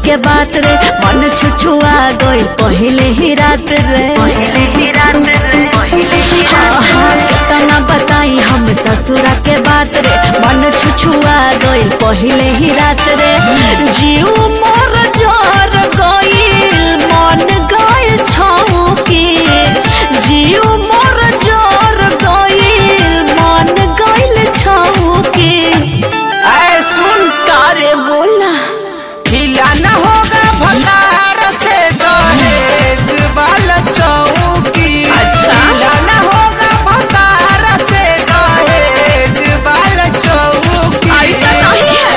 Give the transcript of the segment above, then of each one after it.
के बात रे मन छुछुआ गई पहले ही रात रे हाँ, हाँ, तना बताई हम ससुरा के बात रे मन छुछुआ गई पहले ही रात रे जीव मोर जोर गईल मन गईल छौकी जीव मोर जोर गईल मन गईल छौकी ऐ सुन कारे बोला ढीला न होगा भतार से दहेज वाला चौकी अच्छा। ढीला न होगा भतार से दहेज वाला चौकी ऐसा नहीं है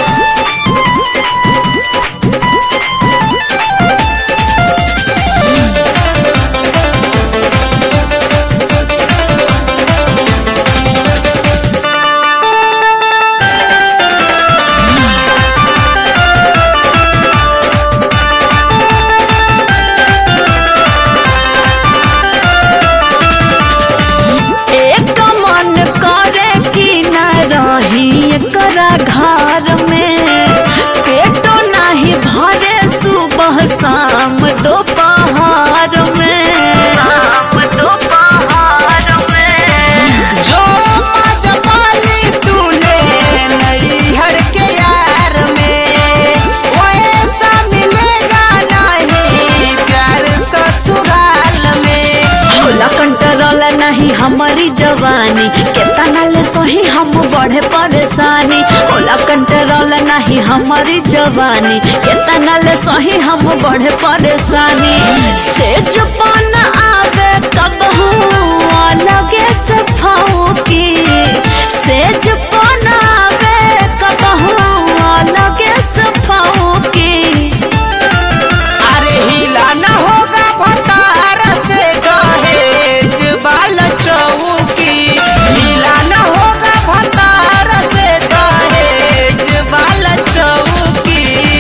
एक मन करे कि न रही एकरा घर में पेटो नहीं भरे सुबह शाम दोपहर में शाम दोपहर में जो मजा पाली तूने नैहर के यार में वो ऐसा मिलेगा नहीं प्यार ससुराल में होला कंट्रोल नहीं हमारी जवानी केतना ले सही हम बढ़े परेशानी होला कंट्रोल नहीं हमारी जवानी केतना ले सही हम बढ़े परेशानी सेज पान आवे कब लगे से फाऊकी सेज पान आवे कब लगे से फाऊकी अरे हिला न होगा भतार से दहेज वाला चौकी हिला न होगा भतार से दहेज वाला चौकी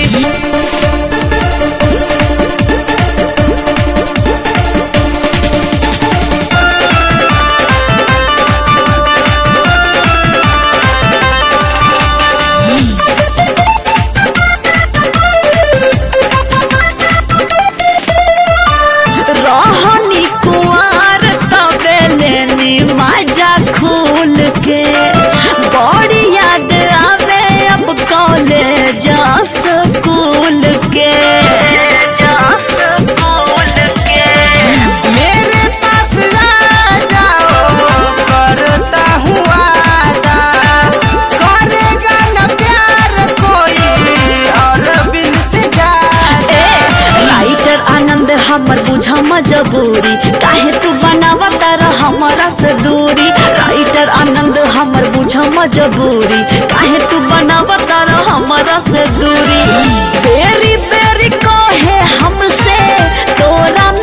रहनी कुआर तबे लेनी मजा खूल के बड़ी याद आवे अब कॉलेज स्कूल के स्कूल के मेरे पास आ जाओ करता हूँ वादा करेगा न प्यार कोई और बिन से ज्यादा राइटर आनंद हमर बुझा मजबूरी काहे तू बनावता रह हमारा से दूरी राइटर आनंद हमर बुझा मजबूरी काहे तू बनावता रह हमारा से दूरी बेरी बेरी कहे हमसे तोरा